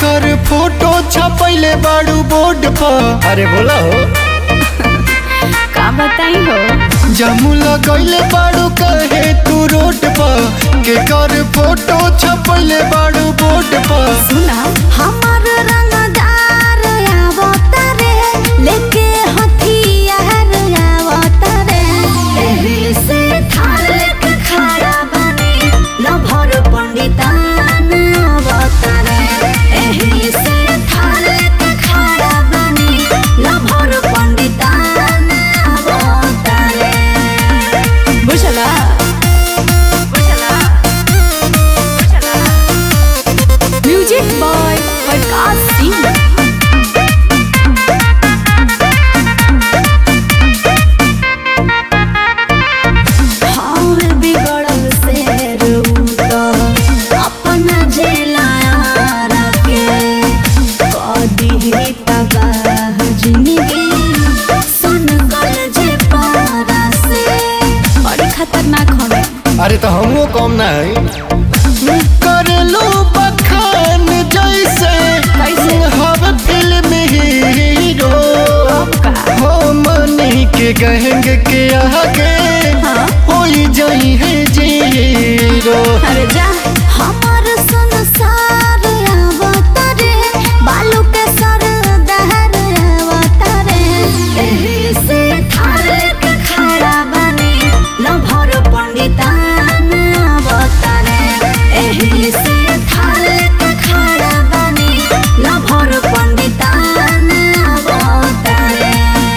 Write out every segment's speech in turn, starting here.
कर फोटो छपैले बाड़ू बोर्ड पर अरे बोला हो का बताई हो जामू लगैले बाड़ू कहे तू रोड पर के कर फोटो छपैले बाड़ू बोर्ड पर सुना हमर रंगदार आवतरे लेके हथियार आवतरे एही से थाल के खड़ा बने लभर पंडितान आवतरे एही से थाल के खड़ा बने लभर पंडितान आवतरे बुझला बुझला बुझला म्यूजिक बॉय प्रकाश सिंह हम बिगड़ल से रूता अपना जेलार के कदी तबाह जिंदगी सुन गल जे पारा से बड़ी खतरनाक हमें अरे तो हमो कम ना है करेलू बखान जैसे कैसे? हव फिल्म हीरो अब का हो मनी के गहेंगे के आगे हाँ होई जाई है जीरो अरे जा हमर संसार आवतरे बालू के सर दहर आवतरे एही से थाल के खड़ा बने लभर पंडितान आवतरे एही से थाल के खड़ा बने लभर पंडितान आवतरे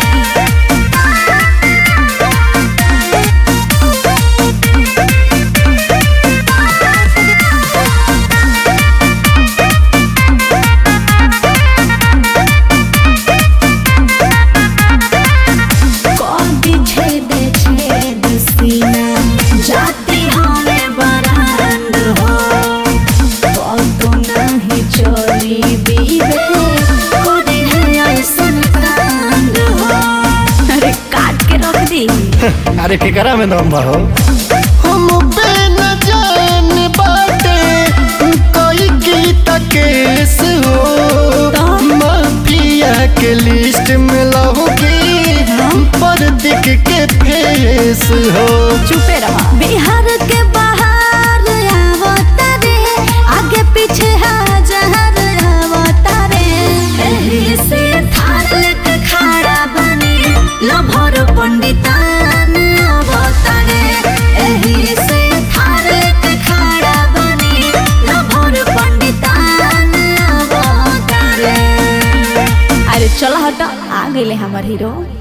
कभी छेद छेद सीना जाती हमें बरांड हो तो नहीं चोरी बीबे कोई है ऐसन कांड हो अरे काट के रख दी अरे केकरा में दम बा हो हम पे न जान बाटे कोई गीत केस हो तो? माफिया के लिस्ट में लहोगी पर दिख के फेस हो चुपे रहा बिहार के बाहर आवतरे आगे पीछे हजार आवतरे एही से थाल के खड़ा बने लभर पंडितान आवतरे एही से थाल के खड़ा बने लभर पंडितान आवतरे अरे चल हटा आ गए हमार हीरो